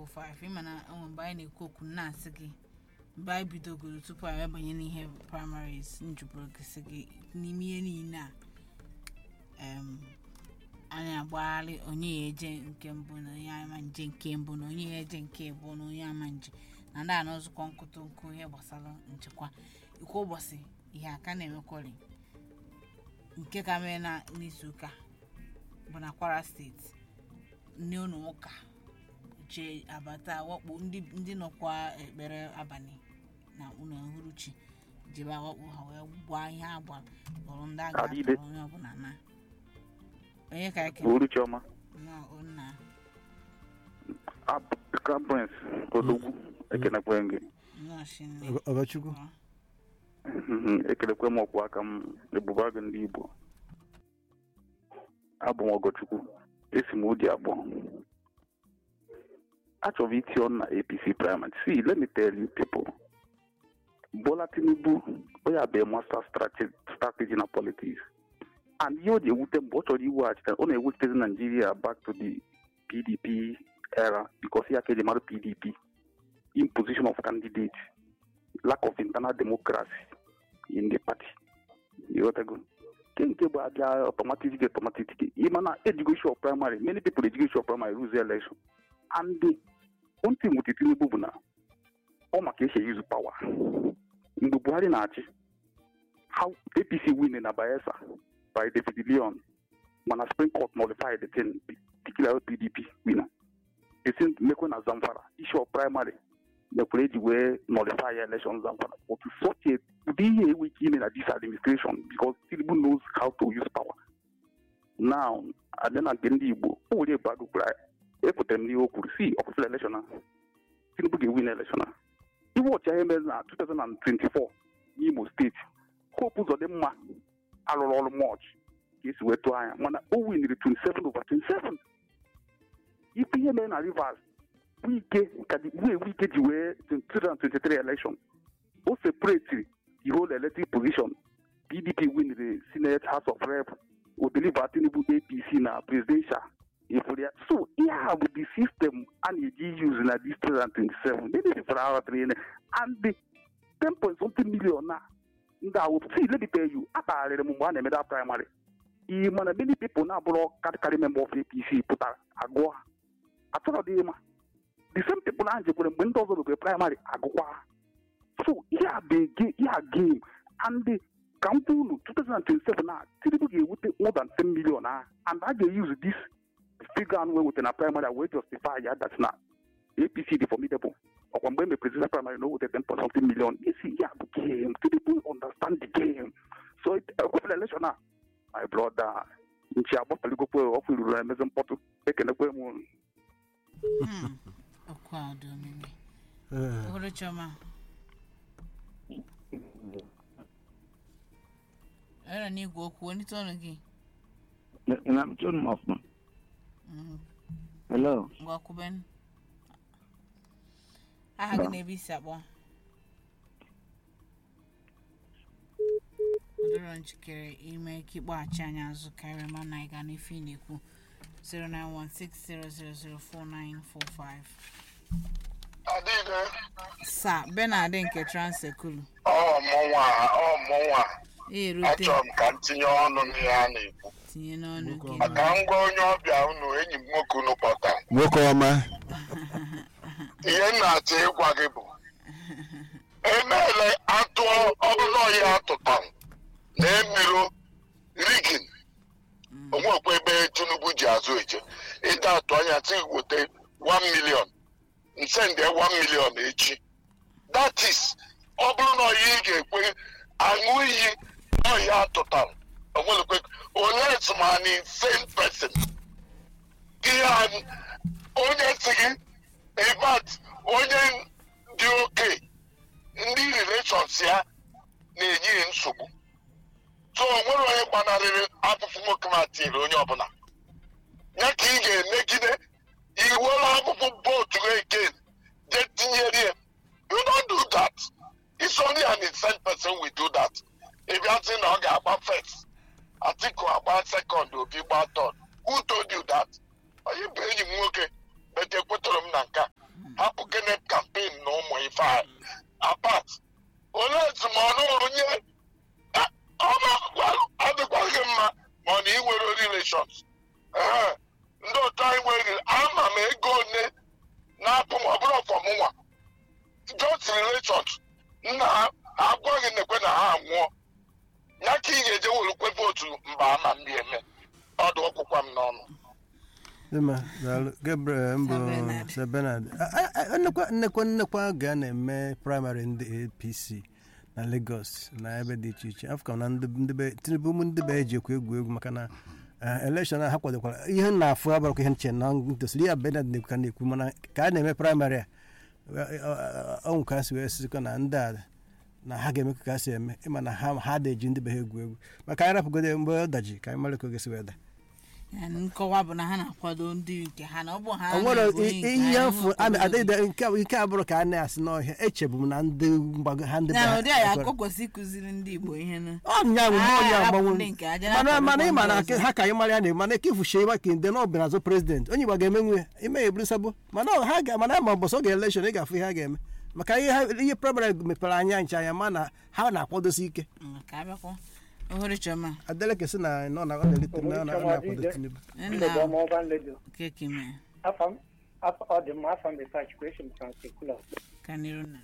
4945 ịma na onwe mgbe anyị na-ekwu okwu na-asị gị mgbe anyị bidogoro tupu anyị abanye n'ihe primaries njụbụrụ gị sị gị n'ime ihe niile a em, anyị agbagharị onye ya eje nke mbụ na onye ama nje nke mbụ na onye ya eje nke abụọ na onye ama nje na ndị a na nzukọ nkụtụ nkụ ihe gbasara nchekwa ikwu ụbọchị ihe aka na-emekwari nke ka mee na n'izu ụka bụ na kwara steeti ndị ụlọ ụka je abata wakpo ndị ndị nọkwa ekpere abalị na ụlọ uhuruchi jebe awakpo ha wee gbaa ihe agba kpọrọ ndị agha Adịbe. kpọrọ onye ọbụla na onye ka eke Uru Chioma, nna Crown Prince, Odogwu, ekenekwe gị. nọọsụ nne Ọga- Ọgachukwu Mhm, ekelekwe m ọkwụ aka m ebube agụ ndị Igbo. Abụ m Ọgọchukwu, esi m ụdị abụọ. Achọrọ m iti ọnụ na APC primary. See, let me tell you people. Bola Tinubu, onye abịa master strategy, strategy na politics. And ihe o ji ewute mgbe ọ chọrọ iweghachite ọ na-ewutezi Nigeria back to the PDP era because ya ka eji mara PDP. Imposition of candidate, lack of internal democracy in the party. Ịghọtago? nke nke bụ abịa automatic ticket automatic ticket ịma na ejigo issue of primary many people ejigo issue of primary lose election and the one thing with Tinubu bụ na ọ maka esi use power mgbe Buhari na-achị how APC win na Bayelsa by David Leon mana Supreme Court nullified the thing declare PDP winner the same mekwe na Zamfara issue of primary mekwere eji wee nullify election Zamfara but such a ụdị ihe enwe ike ime na this administration because Tinubu knows how to use power now abịa na nke ndị Igbo o nwere ebe agụ kwuru ekwutere m n'ihe o kwuru si ọfụfụla election a Tinubu ga-ewin election a iwe ọchịagha emere na 2024 n'Imo steeti Hope Uzodimma alụrụ ọrụ much ka esi wee tụọ anya mana o winiri 27 over 27 ife ihe mere na Rivers wike ka di- wee wike ji wee 2023 election o separate the whole elected position pdp win the senate house of rep o deliver tinubu apc na presidential ifuru ya so ihe a bụ the system a na-eji use na this 2027 many people are out there and the 10 point something million na ndị ahụ see let me tell you akpagharịrị m mgbe a na-emeda primary ị mana many people na-abụrụ karịkarị member of apc pụtara agụọ ha achọrọ dị ịma the same people ahụ jekwere mgbe ndị ọzọ rugere praịmarị agụkwa ha so ihe a bụ ege- ihe a game and the- ka m kwuo unu 2027 na tinubu ga-ewute more than 10 million ahụ and a ga-use this figure ahụ wee wete na praịmarị a wee justify ya that na apc dị formidable ọkwa mgbe e mepere praịmarị na o wete 10 point something million isi ya bụ game tinubu understand the game so ekwefere election a my brother nchi agbafeligope ọkụ ruru emezi mkpọtụ ekenekwe m unu. Hmm. ọkụ a dị omimi Ee, ohuru chioma era n'igwe okwu onite ọnụ gị I'm turning off, man. Mhm. Hello. ngwa kwuben aha gị Ba. na-ebe isi akpọ ọdịrọ njikere ime ka ịkpọghachi anyị azụ karịa ma na ịga n'ife ị na-ekwu 09160004945 Adịghị sa benard nke transekulu ọ mụnwa ọ mụnwa erute achọrọ m ka m tinye ọnụ n'ihe a na-ekwu tinye n'ọnụ gị maka ngwa onye ọbịa unu enyi m nwoke unu kpọta nwoke ọma ihe m na-achọ ịgwa gị bụ emeela atụ ọbụla ọhịa atụtara na emiro rigin onwekwa ebe tinubu ji azụ eje ịta atụ anya tí weta 1 million nsende 1 million echi that is ọ bụrụ na ọhịa ị ga-ekwe aṅụ iyi ọhịa atụtara onwelekwe onye esomani same person ihe a onye si gị ebat onye dị oke ndị relations ya na-enye ya nsogbu so o nwere onye gbanarịrị afụfụ nwoke ma tiri onye ọbụla ya ka ị ga-emegide iwere afụfụ bootu again je tinyere ya you don't do that it's only an innocent person will do that ị bịa sị na ọ ga-agba first atiku agba second obi gba third who told you that onye bụ enyi m nwoke bete ekwetara m Dịmma, daalụ. Gabriel mbụ Sir Bernard. Sir Bernard. A- a- a- nnekwa nnekwa nnekwa ga na-eme praịmarị ndị apc na lagos na ebe dị iche iche afọ na ndị ndị be tinubu ụmụ ndị be eji ekwu egwu egwu maka na eh, elekshọn a ha kwadokwara ihe m na-afụ abarakwa ihe nche na ntosiri ya Bernard na-ekwu ka na-ekwu mana ka a na-eme praịmarị a ọnwụ ka ha si wee sikwa na ndị a na ha ga-eme ka ha si eme ịma na ha ha da-eji ndị be ha egwu egwu maka anyị rapụgode mgbe ọ daji ka anyị mara ka oge si wee da Ya na nkọwa bụ na ha na-akwado ndị nke ha na ọ bụ ha o nwere na-ebu onye nke ihe ha, mfu ha na-akwado adịghị nke a- nke abụrụ ka a na-asị n'ọhịa echebu m na ndị mgbago ha ndị ndị- na ụdị a ya ekwere. akọ kwesị ịkụziri ndị igbo ihe nụ ọ nya bụ Ah, onye hapụ agbanwe ndị nke aja mana na-akwado mana ịma na ndị ọzọ. ha ka anyị mara ya na mana ka ifuchie ịma ka ndị na ọbịa azụ prezident onye igba ga-emenwu ya ime ya eburu sabo mana ọ- ha ga mana ma mbọsọ oge elekshọn ị ga-afụ ihe ha ga-eme maka ihe ha- ihe praịmarị mepere anya nche anya ma na ha na-akwadosi ike Mm, ka abịakwa ohere chọma adeleke sị na nọ na ọ na-elite na ọ na- ọ na-akwado tinubu nna ọmọọba nledo keke mee afam afọ ọ dị mma afam research question transekula ka n'iru na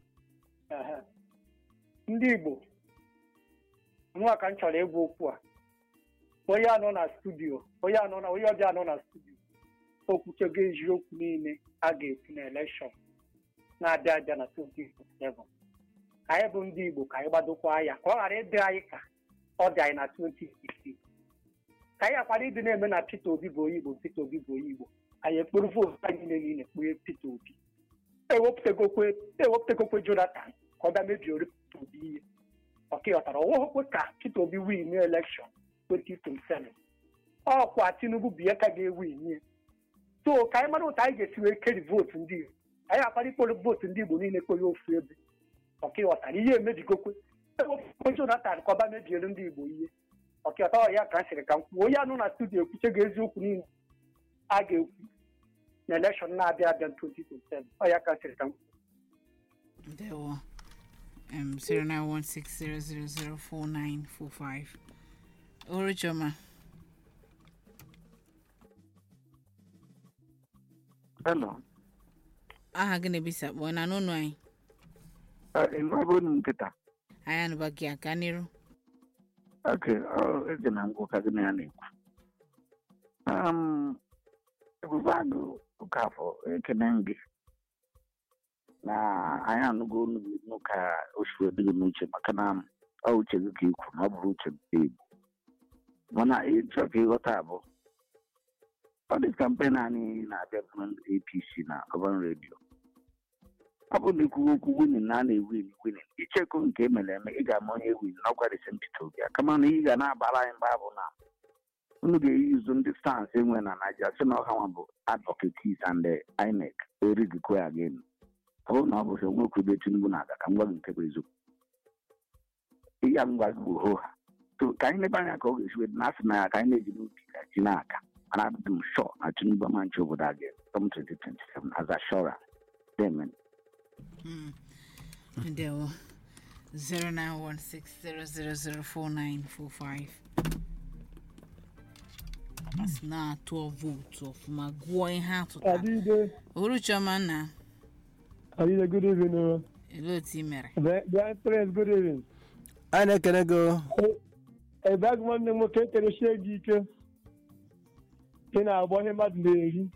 ndị igbo nwa ka m chọrọ ịgwa okwu a onye anọ na studio onye anọ na onye ọbịa anọ na studio okwuchego eziokwu niile a ga-esi na elekshọn na-abịa abịa na 2027 anyị bụ ndị igbo ka anyị gbadokwa ya ka ọ ghara ịdị anyị ka ọ dị anyị na 2016 ka anyị akwara ịdị na-eme na Peter Obi bụ onye igbo Peter Obi bụ onye igbo anyị ekporo vootu anyị niile niile kpughe Peter Obi ewepụtagokwe ewepụtagokwe Jonathan ka ọ bịa mebiori Peter Obi ihe ọkịghọtara ọwụghịkwe ka Peter Obi win elekshọn 2027 ọkwa Tinubu bụ ihe ka ga-ewin ihe so ka anyị mara otu anyị ga-esi wee keri vootu ndị Igbo anyị akwara ikporo vootu ndị Igbo niile kpere ofu ebe ọkịghọtara ihe emebigokwe ewepụtakwe Jonathan ka ọ bịa mebiori ndị Igbo ihe ọkịghọta ọ ya ka m sịrị ka m kwuo onye anụ na studio ekwuchego eziokwu niile a ga-ekwu na elekshọn na-abịa abịa 2027 ọ ya ka m sịrị ka m kwuo ndewo um, 09160004945 ohere chọma Hello. aha gị na-ebisa kpọọ na n'ụlọ anyị Ịnụbụ m nkịta. anyị anụba gị aka n'iru Ok, ọ eze na ngwụ ka gị na ya na-ekwu. Um, ebube agụ ụkafọ ekene m gị na anyị anụgo olu gị nụ ka o si wee dị gị n'uche maka na ọ uche gị ka ikwu na ọ bụrụ uche nke Igbo mana ịchọ ka ịghọta abụ ọ dị kampen anyị na-abịa bụ ndị APC na gọvanọ redio ọ bụrụ na ikwuwe okwu winin na a na-ewin winin ichekụ nke emere eme ị ga-ama onye win n'ọkwa December Peter Obi a kama na ị ga na-abara anyị mba bụ na unu ga-eyuzu ndị stans enwe na Naịjirịa sị na ọha nwa bụ advocates and the INEC erigikwe again ọ bụrụ na ọ bụrụ nwekwu ebe Tinubu na-aga ka m gwa gị nke bụ eziokwu ihe a m gwa gị bụ hoha so ka anyị lebe anya ka ọ ga-esi wee dị na asị na ya ka anyị na-eji n'obi ka ji na-aga mana adịdị m shọ na Tinubu ama nche obodo a ga-etom 2027 as assurance amen Mm. ndewo 09160004945 asị na-atụ vootu ọfụma gụọ ihe atụtara Adide, ohere chọma na Adide, good evening. Uh, ele otu ị mere the, the Prince, good evening. anyị na-ekene gị o. Ebe agụ nwanne m nwoke ekeresie gị ike ị na-agba ihe mmadụ na-eri.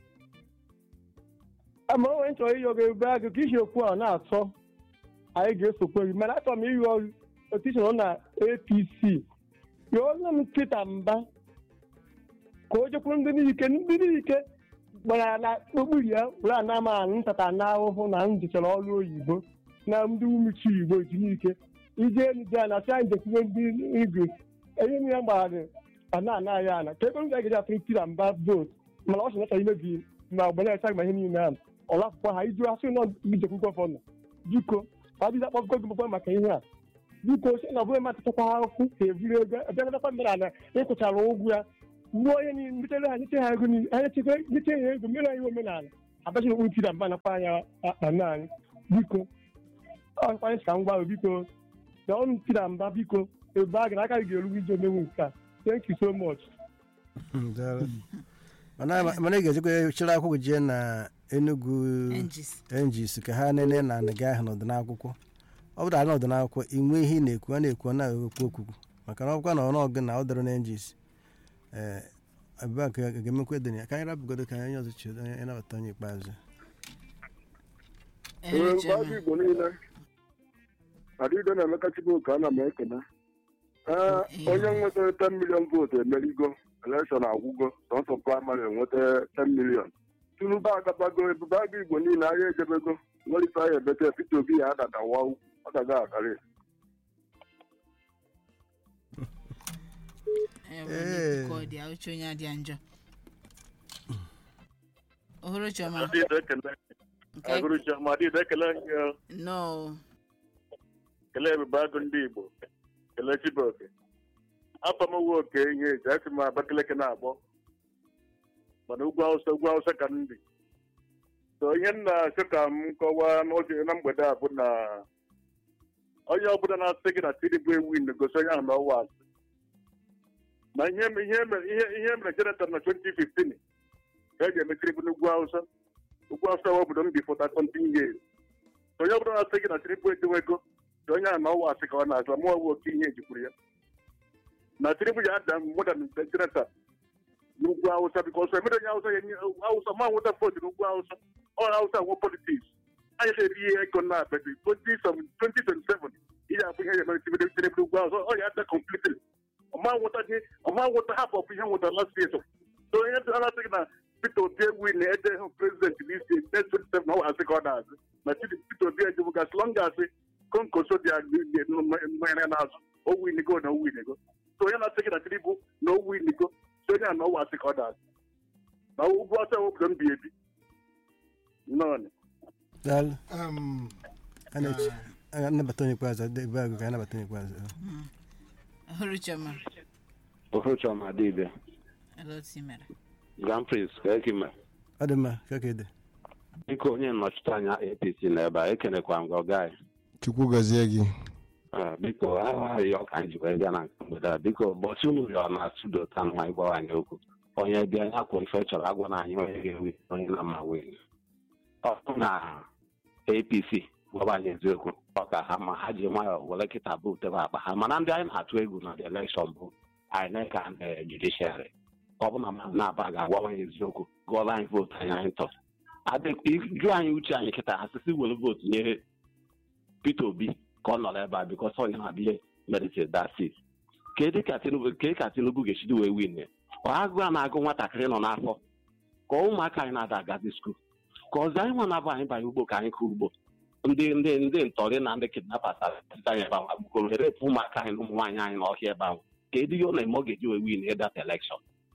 Ama onwe nchọrọ ịyọ gị ebe agụ ka isi okwu a na-atọ anyị ga-esokwe gị mana achọrọ m ịyọ otu isi nọ na APC yọọ nne m Peter Mba ka o jekwuru ndị niike ndị niike gbara na okpuru ya were ana m anụ ntata na ahụhụ na m jechara ọrụ oyibo na ndị umechi igbo ji n'ike ije enu dị ana sị anyị jekwuwe ndị igwe enye m ya gbara ana ana ya ana ka ebe m ga-eji atụrụ tira mba vootu mana ọ sị nacha imebi ma ọgbọ na-echa ma ihe niile ahụ ọrụ akwụkwọ ha iju asị nọ ijekwu gọvanọ biko adịghị akpọgo gị gbogbo maka ihe a biko si na ọ bụghị matụtakwa akwụkwọ ka eburu ego ebiagatakwa mmere ala ịkwụchara ụgwọ ya gbuo onye niile mbitere ha nyeche ha ego niile ha nyeche nyeche ha ego mere anyị omenala abachi na okpuru tira mba nakwa anya akpa anyị biko ọ kwanye ka m gwa biko na ọnụ tira mba biko ebe a gara aka gị ga-eru ije omenwe nke a thank you so much Daalụ. mana mana ị ga-ejekwa chịrị akwụkwọ jee na Enugu engis NGs ka ha nene na gị ahụ n'ọdịnakwụkwọ ọ bụrụ na ọdịnakwụkwọ ị nwee ihe ị na-ekwu a na-ekwu ọ na-ekwu okwu maka na ọkwa na ọnụọgụ na ọ dịrị na NGs ee ebe a ka a ga-emekwa ede ya ka anyị rapụgodo ka anyị ọzọ chiedo onye nabata onye ikpeazụ Ehuru Chioma. mmadụ igbo niile adịdo na emeka chibuka ana m ekene ee onye nwetara 10 million votu emerigo elekshọn agwụgo sọsọ praịmarị enweta 10 million tinubu agabago ebube aga igbo niile ahịa ejebego nwere ife ahịa ebete Peter Obi ya adadawa ọ daga akarị Eh, were ikuku ọ dị a, uche onye adịa njọ ohuru chioma nke Adịdo ekele gị no kelee ebube agụ ndị Igbo kelee Chibuoke afọ m nwe oke ihe eji asị m Abakaliki na-akpọ mana ugwu Awụsa ugwu Awụsa ka m bi so ihe m na-achọ ka m kọwaa n'oge na mgbede a bụ na onye ọbụla na-asị gị na Tinubu ewin gosi onye ahụ na ọwa asị na ihe me- ihe mere ihe ihe mere Jonathan na 2015 ka e ji eme Tinubu n'ugwu Awụsa ugwu Awụsa bụ obodo m bi for 13 years so onye ọbụla na-asị gị na Tinubu edewego ka onye ahụ na ọwa asị ka ọ na-azụ mụọ bụ oke ihe ejikwuru ya na Tinubu ya ada more than Jonathan n'ugwu Awụsa bikọs emere onye Awụsa ya enye Awụsa ma nweta vootu n'ugwu Awụsa ọ Awụsa nwe politiks anyị na-eri ihe ego na abedi 2027 ihe abụ ihe emere Tinubu Tinubu n'ugwu Awụsa ọ ya ada completely ọma nweta gị ọma nweta hapụ ọbụ ihe nweta last year so onye dị na-asị gị na Peter Obi ewu na ede hụ prezident n'isi next 27 na ọ asị ka ọ na-azụ na Peter Obi ejibu gasị lọ gasị konkoso dị mmanya na-azụ o winigo na o winigo so onye na-asị gị na Tinubu na o winigo so onye a na ọwa asị ka ọ na-azụ na ugwu ọsọ obodo m bi ebi nnọọ daalụ Um, a na-eche a ga-anabata onye ikpeazụ ade- ebe agụ ka anyị nabata onye ikpeazụ ohuru chioma Ohuchọma Adịbe, ele otu i mere Grand Prix ka eke mere. ọ dị mma ka ka ede Biko onye nnọchite anya APC n'ebe a ekenekwa m gị ọga anyị. chukwu gọzie gị Ah, Biko ahụghị ọka anyị ji wee bịa na nke mgbede a biko ụbọchị unu rịọ na studio taa nwa ịgbawa anyị okwu onye bịa ya kwụ ife chọrọ agwa na anyị onye ga-ewi onye na mma wee ọ bụ na APC gwaba anyị eziokwu ọ ka ha ma ha ji nwayọọ were kịta bụ tebe akpa ha mana ndị anyị na-atụ egwu na the election bụ INEC and the judiciary ọ bụ na mmadụ na-aba ga-agwa anyị eziokwu gụọla anyị vootu anyị anyị tọ jụ anyị uche anyị kịta asịsị were vootu nye Peter Obi ka ọ nọrọ ebe a bikọs onye na-abịa meditate that seat kedu ka Tinubu ka ka Tinubu ga-echidi wee win ya ọ agụụ a na-agụ nwatakịrị nọ n'afọ ka ụmụaka anyị na-ada agazi skuul ka ọzọ anyị nwa na-abụ anyị banye ugbo ka anyị kụọ ugbo ndị ndị ndị ntọrị na ndị kidnappers anyị ebe ahụ agbukoro repụ ụmụaka anyị na ụmụ nwaanyị anyị n'ọhịa ebe ahụ kedu ihe ọ na-eme ọ ga-eji wee win that election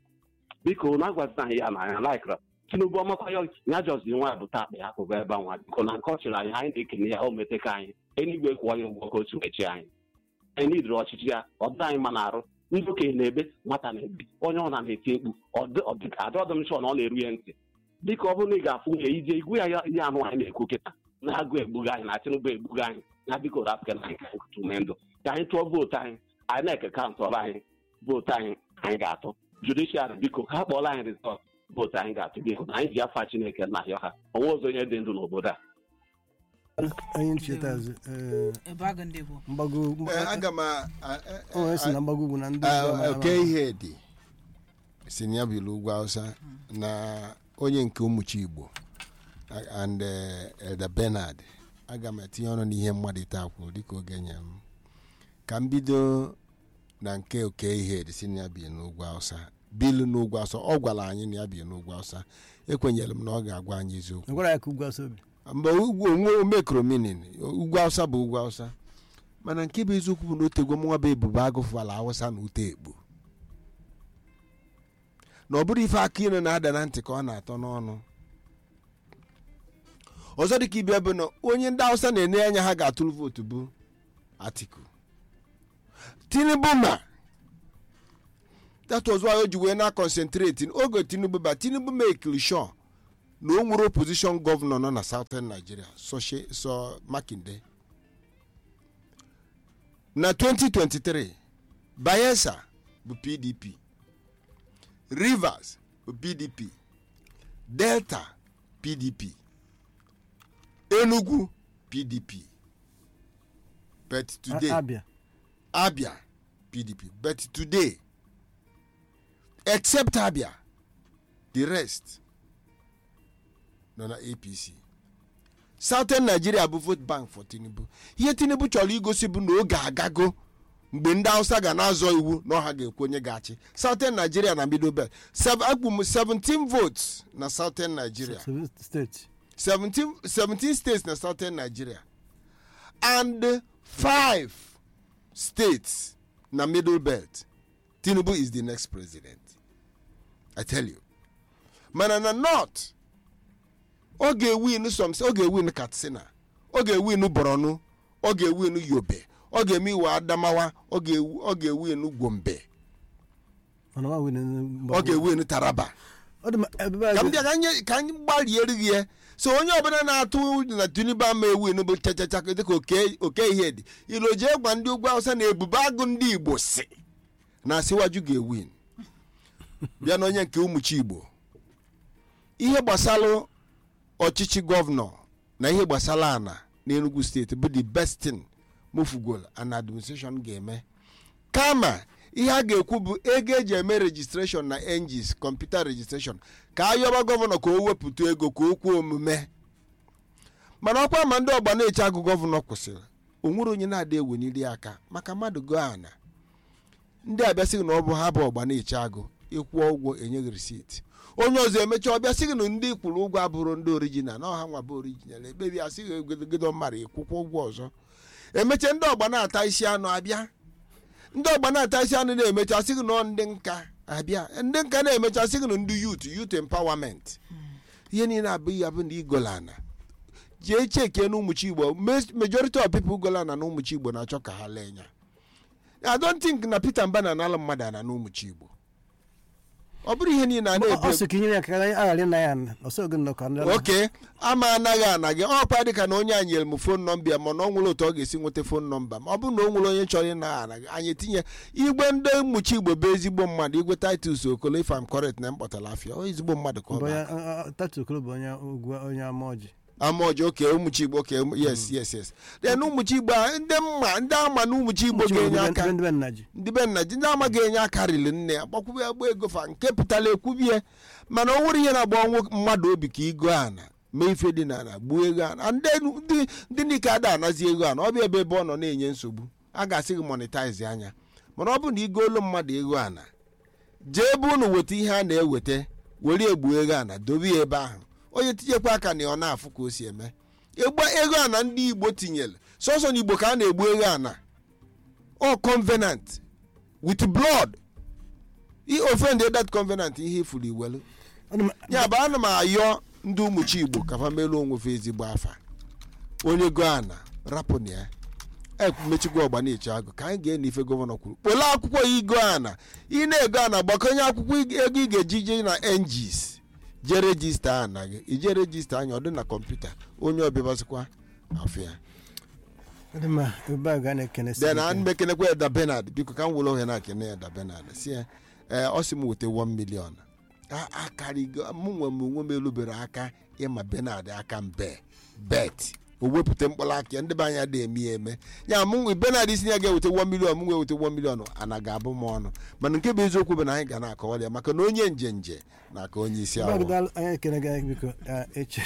biko na agwazina anyị ya na anya laikra tinubu ọmakwa ya ya jọzi nwa bụta akpa ya akụkọ ebe ahụ biko na nke ọ chịrị anyị anyị na-ekene ya o meteka anyị enigwe kwụọ anyị ụgwọ ka otu mechi anyị anyị nidiri ọchịchị ya ọ dị anyị ma na-arụ ndị okenye na-ebe nwata na-ebi onye ọ na-eti mkpu adọdụ m chọ na ọ na-eru ya ntị dịka ọ bụrụ na ị ga-afụ nwunye ije igwe ya ihe anụ anyị na-ekwu kịta na-agụ egbughị anyị na tinubu egbughị anyị na biko rapụka na anyị ka anyị kụtụ ume ndụ ka anyị tụọ vootu anyị anyị na-eke kaụntụrụ anyị vootu anyị anyị ga-atụ judishiarị biko ha kpọọla anyị rizọt vootu anyị ga-atụ biko na anyị ji afa chineke na ahịa ha onwe ọzọ onye dị ndụ n'obodo a onye ncheta azụ ee, ebe agụ ndị Igbo mgbago Eh, aga m a- a- o nwere si na mgbago ugwu na ndị a- ugwu ama- a- ama- oke ihe dị si na ya bụ ugwu hausa na onye nke ụmụchi igbo a- and eh, elder bernard aga m etinye ọnụ n'ihe mmadụ taa kwuru dịka oge nye m ka m bido na nke oke ihe dị si na ya bi n'ugwu hausa bilu n'ugwu hausa ọ gwara anyị na ya bi n'ugwu hausa ekwenyere m na ọ ga-agwa anyị eziokwu Ị gwara ya ka ugwu asọ obi mgbe ugwu onwe omekrominin ugwu hausa bụ ugwu hausa mana nke bụ eziokwu bụ na otegwo mụnwa bụ ebube agụfụala hausa na ute ekpo na ọ bụrụ ife aka ire na-ada na ntị ka ọ na-atọ n'ọnụ ọzọ dịka ibia bụ na onye ndị hausa na-enye anya ha ga-atụrụ vootu bụ atiku tinubu ma that was why o ji wee na concentrate oge tinubu ba tinubu mekiri sure na o nwere opposition gọvanọ nọ na southern nigeria Soshe- so makinde na 2023 bayelsa bụ pdp rivers bụ pdp delta pdp enugu pdp but today A- abịa abia pdp but today except abia the rest nọ na apc southern nigeria bụ vote bank for tinubu ihe tinubu chọrọ igosi bụ na oge agago mgbe ndị hausa ga na-azọ iwu na ọha ga-ekwu onye ga-achị southern nigeria na middle belt Sev- akpụ m 17 votes na southern nigeria Seven states 17, 17 states na southern nigeria and 5 states na middle belt tinubu is the next president i tell you mana na north ọ ga-ewin some ọ ga-ewin katsina ọ ga-ewin borno ọ ga-ewin yobe ọ ga-eme iwe adamawa ọ ga-ewu- ọ ga-ewin gombe mana ma win ọ ga-ewin taraba ọ dị ma ebe ka m a bịa ka anyị ka anyị gbalịere gị ya so onye ọbụla na-atụ na tinubu ama ewin bụ chachacha dịka oke oke ihe dị ilo jee gwa ndị ugwu awụsa na ebube agụ ndị igbo si na asịwaju ga-ewin bịa na onye nke ụmụchi igbo ihe gbasara ọchịchị gọvanọ na ihe gbasara ana n'enugu steeti bụ the best thing mofugol and administration ga-eme kama ihe a ga-ekwu bụ ego eji eme rejistreshọn na engis kọmputa rejistreshọn ka a yọba gọvanọ ka o wepụta ego ka o kwuo omume mana ọkwa ma ndị ọgba na-eche agụ gọvanọ kwụsịrị o nwere onye na-ada eweniri aka maka mmadụ go ana ndị abịasịghị na ọ bụ ha bụ ọgba na-eche agụ ịkwụọ ụgwọ enyeghị risiti onye ọzọ emechaa ọbịa sịghị na ndị kwụrụ ụgwọ abụrụ ndị orijinal na ọha nwa bụ orijinal ekpebi asịghị egodo mmadụ ịkwụkwọ ụgwọ ọzọ emechaa ndị ọgba na-ata isi anụ abịa ndị ọgba na-ata isi anụ na-emecha sịghị na ọ ndị nka abịa ndị nka na-emecha sịghị na ndị yut yut empowerment ihe niile abụghị ya bụ na igolana jee cheke na ụmụchi igbo Mes- majority of people golana na ụmụchi igbo na-achọ ka ha lee nya i don't think na peter mba na anala mmadụ ana na ụmụchi igbo ọ bụrụ ihe niile a ọ na-ebi sị ka inyere ya ka anyị aghara na ya ọsọ oge nnọkọ ndị oke ama anaghị ana gị ọkwa dịka na onye anyị nyere m fon nọmba ya mana ọ nwere otu ọ ga-esi nweta fon nọmba ma ọ bụrụ na o nwere onye chọrọ ịna ana gị anyị etinye igwe ndị mmuchi igbo bụ ezigbo mmadụ igwe titus okolo if am correct na mkpọtara afịa ọ ezigbo mmadụ ka ọ bụ aka. tatu okoro bụ onye ugwu onye ama ọjị amaoji oke ụmụchi igbo oke yes yes yes then ụmụchi igbo a, ndị mma ndị ama na ụmụchi igbo ga-enye aka ndị be nna ji ndị be nna ji ndị ama ga-enye aka rili nne ya gbakwube ya gba ego fa nke pụtara ekwubie mana o nwere ihe na-agba ọnwụ mmadụ obi ka igo ana mee ife dị n'ala gbuo ego ana ndị ndị ndị nike ada anazi ego ana ọ bụ ebe ebe ọ nọ na-enye nsogbu a ga-asị gị monetize anya mana ọ bụ na igoolu mmadụ ego ana jee ebe unu weta ihe a na-eweta were egbuo ego ana dobe ya ebe ahụ onye tinyekwa aka na ọ na-afụ ka o si eme egba ego ana ndị igbo tinyere sọsọ na igbo ka a na-egbu ego ana ọ covenant with blood i offend that covenant ihe ifuru iwelu ya bụ ana m ayọ ndị ụmụchi igbo ka fa meluo onwe fa ezigbo afa onye go ana rapụ na ya emechigwa ọgba na-eche agụ ka anyị ga-ene ife gọvanọ kwuru kpole akwụkwọ ya igo ana ị na-ego ana gbakọnye akwụkwọ ig- ego ị ga-eji je na engis jee rejista ana gị ije rejista anya ọ dị na kọmputa onye ọbịabazikwa afọ ya ndị ma ebe a ga na-ekene sị then ike. an mekenekwa eda benard biko ka m were ohe na-akene eda benard si ya ee ọ sị m weta 1 million A- akarịgo mụ nwe m onwe m elubere aka ịma benard aka mbe bet o wepụta mkpụrụ aka ya ndị be anya dị eme ya eme ya mụ nwe benard isi ya ga-eweta 1 million mụ nwe eweta 1 million ana ga-abụ m ọnụ mana nke bụ eziokwu bụ na anyị ga na-akọwara ya maka na onye nje nje na aka onye isi Ebe a awọ ga- anyị ekene gị biko ah, eche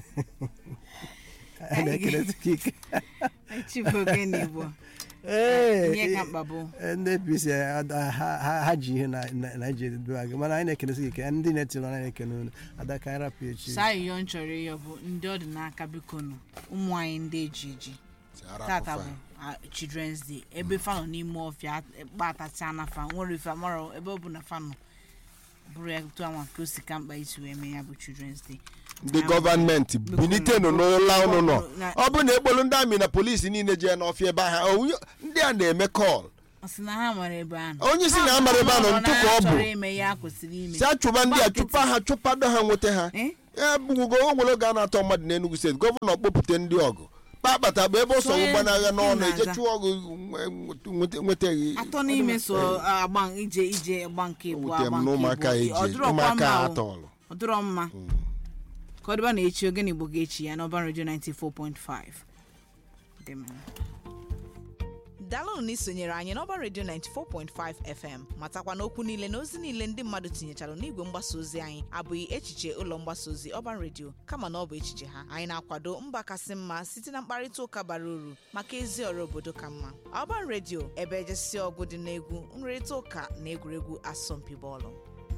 anyị na-ekene sị ike chifu ogene igbo Ee, ihe ka mkpa bụ ndị apc ada- ha- ha ha ji ihe na na- na iji edobe gị mana anyị na-ekene sị ike ndị na-etiri ọrụ anyị na-ekene unu ada ka anyị rapụ echi saa iyo m chọrọ ịyọ bụ ndị ọ dị n'aka biko nụ ụmụ anyị ndị eji eji tata bụ ah, children's day ebe fa nọ n'ime ọfịa kpatacha na fa nwere ife mara ebe ọ bụ na fa nọ bụrụ ya tụ anwa ka o si ka mkpa isi wee mee ya bụ children's day ndị gọọmenti bilitenụ n'ụlọ ụnụ nọ ọ bụ na ekpolu ndị amị na polisi niile jee n'ọfịa ebe ahụ onye- ndị a na-eme kọl ọ sị na ha mara ebe a nọ Onye sị na ha mara ebe a nọ, Ha ntụ ka ọ bụ. chọrọ ime ya kwesịrị ime si achụba ndị a chụpa ha chụpado ha nweta ha Eh? ya bụgo o nwere oge a na-atọ mmadụ n'Enugu steeti gọvanọ kpọpụta ndị ọgụ kpakpata bụ ebe ọ so Onye gbanagha n'ọnụ na-aza. eje chụọ ọgụ nweta- nwetaghị atọ n'ime so agba ije ije agba nke bụ Ewutere m agba na nke ụmụaka bụ eji ọdụrọkwa ụmụaka mma o. atọọlụ ọdụrọ mma ka ọ dịba na echi ogene igbo ga-echi ya n'ọba redio 94.5 Dị mma. daalụnụ na isonyere anyị n'ọba redio 94.5 fm matakwa na okwu niile na ozi niile ndị mmadụ tinyechara n'igwe mgbasa ozi anyị abụghị echiche ụlọ mgbasa ozi ọban redio kama na ọ bụ echiche ha anyị na-akwado mba kasị mma site na mkparịta ụka bara uru maka ezi ọrụ obodo ka mma ọban redio ebe ejesi ọgụ dị n'egwu nrịrịta ụka na egwuregwu asọmpi bọọlụ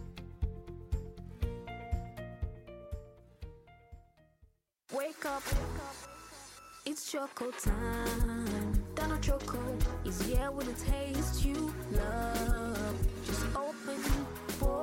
Wake up, it's choco time. Donna Choco is here with a taste you love.